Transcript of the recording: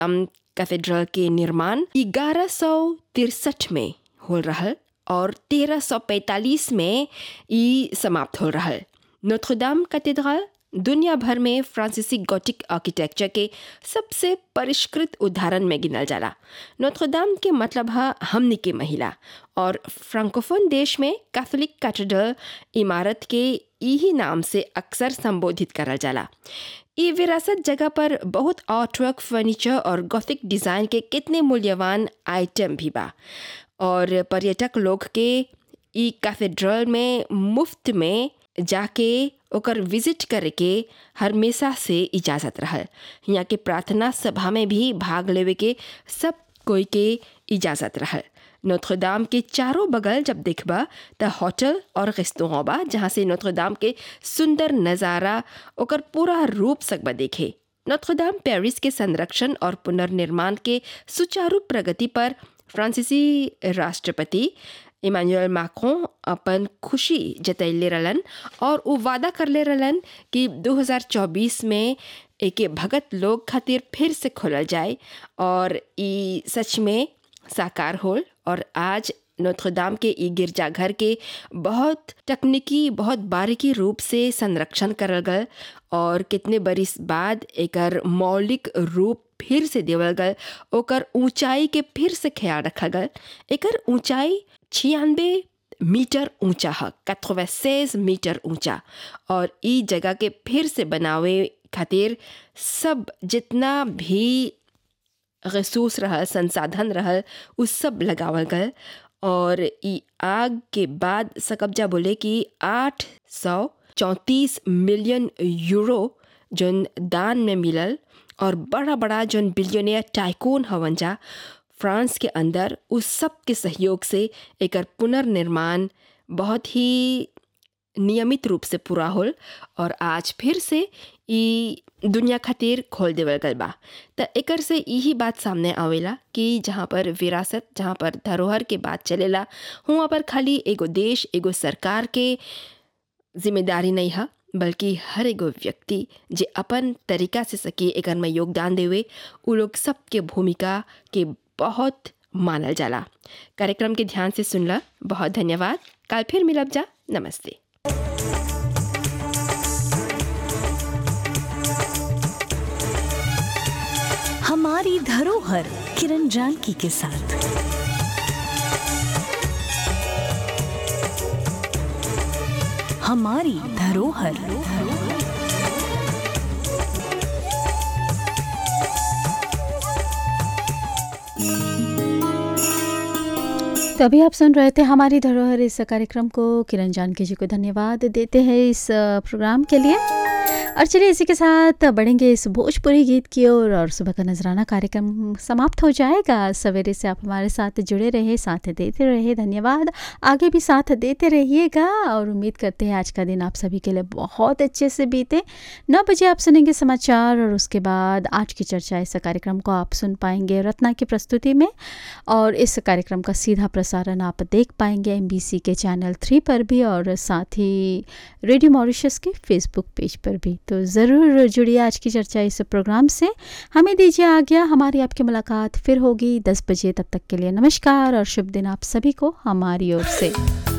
cathedral के निर्माण ग्यारह सौ तिरसठ में हो रहल और तेरह सौ पैंतालीस में ई समाप्त हो रहल नोत्रदाम कैथेड्रल दुनिया भर में फ्रांसीसी गोटिक आर्किटेक्चर के सबसे परिष्कृत उदाहरण में गिनल जाला नोत्रदाम के मतलब है हमनी के महिला और फ्रांकोफोन देश में कैथोलिक कैथेड्रल इमारत के यही नाम से अक्सर संबोधित करल जाला ये विरासत जगह पर बहुत आर्टवर्क फर्नीचर और गॉथिक डिज़ाइन के कितने मूल्यवान आइटम भी बा और पर्यटक लोग के ई कैथेड्रल में मुफ्त में जाके ओकर विजिट करके हमेशा से इजाज़त रहल यहाँ के प्रार्थना सभा में भी भाग लेवे के सब कोई के इजाज़त रहल नोत्रदाम के चारों बगल जब देखबा त होटल और रेस्तों बा जहाँ से नोत्रदाम के सुंदर नज़ारा ओकर पूरा रूप सकबा देखे नोत्रदाम पेरिस के संरक्षण और पुनर्निर्माण के सुचारू प्रगति पर फ्रांसीसी राष्ट्रपति इमानुएल मैक्रोन अपन खुशी जतैले रहलन और वो वादा करले रहलन कि 2024 में एके भगत लोग खातिर फिर से खोलल जाए और ई सच में साकार होल और आज नोत्रदाम के ई गिरजाघर के बहुत तकनीकी बहुत बारीकी रूप से संरक्षण करल गल और कितने बरिस बाद एकर मौलिक रूप फिर से देवल गल ओकर ऊंचाई के फिर से ख्याल रखल गल एकर ऊंचाई छियानबे मीटर ऊंचा है कथोवैसेज मीटर ऊंचा और ई जगह के फिर से बनावे खातिर सब जितना भी रिसोर्स रहल संसाधन रहल उ सब लगावल गल और ई आग के बाद सकब्जा बोले कि आठ सौ चौंतीस मिलियन यूरो जोन दान में मिलल और बड़ा बड़ा जोन बिलियनियर टाइकोन हवन जा फ्रांस के अंदर उस सब के सहयोग से एकर पुनर्निर्माण बहुत ही नियमित रूप से पूरा होल और आज फिर से ई दुनिया खातिर खोल देवल गल बा त एकर से यही बात सामने आवेला कि जहाँ पर विरासत जहाँ पर धरोहर के बात चलेला हुआ पर खाली एगो देश एगो सरकार के जिम्मेदारी नहीं है बल्कि हर एगो व्यक्ति जे अपन तरीका से सके एकर में योगदान देवे उ लोग सबके भूमिका के बहुत मानल जाला कार्यक्रम के ध्यान से सुनला बहुत धन्यवाद कल फिर मिलब जा नमस्ते हमारी धरोहर किरण जानकी के साथ हमारी धरोहर तो अभी आप सुन रहे थे हमारी धरोहर इस कार्यक्रम को किरण जानकी जी को धन्यवाद देते हैं इस प्रोग्राम के लिए और चलिए इसी के साथ बढ़ेंगे इस भोजपुरी गीत की ओर और सुबह का नजराना कार्यक्रम समाप्त हो जाएगा सवेरे से आप हमारे साथ जुड़े रहे साथ देते रहे धन्यवाद आगे भी साथ देते रहिएगा और उम्मीद करते हैं आज का दिन आप सभी के लिए बहुत अच्छे से बीते नौ बजे आप सुनेंगे समाचार और उसके बाद आज की चर्चा इस कार्यक्रम को आप सुन पाएंगे रत्ना की प्रस्तुति में और इस कार्यक्रम का सीधा प्रसारण आप देख पाएंगे एम के चैनल थ्री पर भी और साथ ही रेडियो मॉरिशस के फेसबुक पेज पर भी तो ज़रूर जुड़िए आज की चर्चा इस प्रोग्राम से हमें दीजिए आ गया हमारी आपकी मुलाकात फिर होगी दस बजे तब तक के लिए नमस्कार और शुभ दिन आप सभी को हमारी ओर से